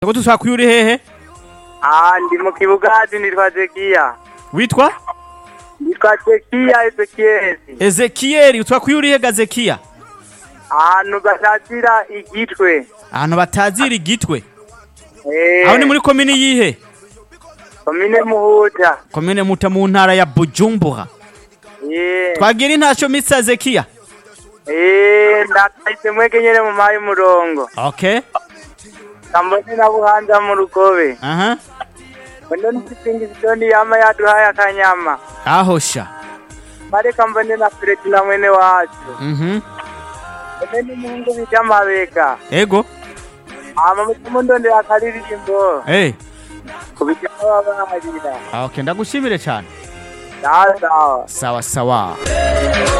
Ko tushaka uri hehe? Ah, ndi mu kibugazi nitwa Zekiya. Witwa? Nitwa Zekiya Ezekiel. Ezekiel, utwa uri hehe Gazekiya? Ahantu basatira igitwe. Ahantu batazira igitwe. Eh. Aho ni muri komini yihe? komine Muhuta. Komine Muta mu ntara ya Bujumbura. Eh. Twagira intasho Mr. Zekiya. Eh, ndakahise mwege nyene mu mayi murongo. Okay. Kambone na buhanza mu rugobe. Aha. Mbone n'isingi zitoni yama yaduhaye akanyama. Aho sha. Bareka mbone na Fredi na mwene wacu. Mhm. Mbone n'umuhungu bita Mabega. Ego. Hama mutumu ndondera akaririmbo. Eh. Kubita babarira. Okay, ndagushimire cyane. Sawa sawa. Sawa sawa.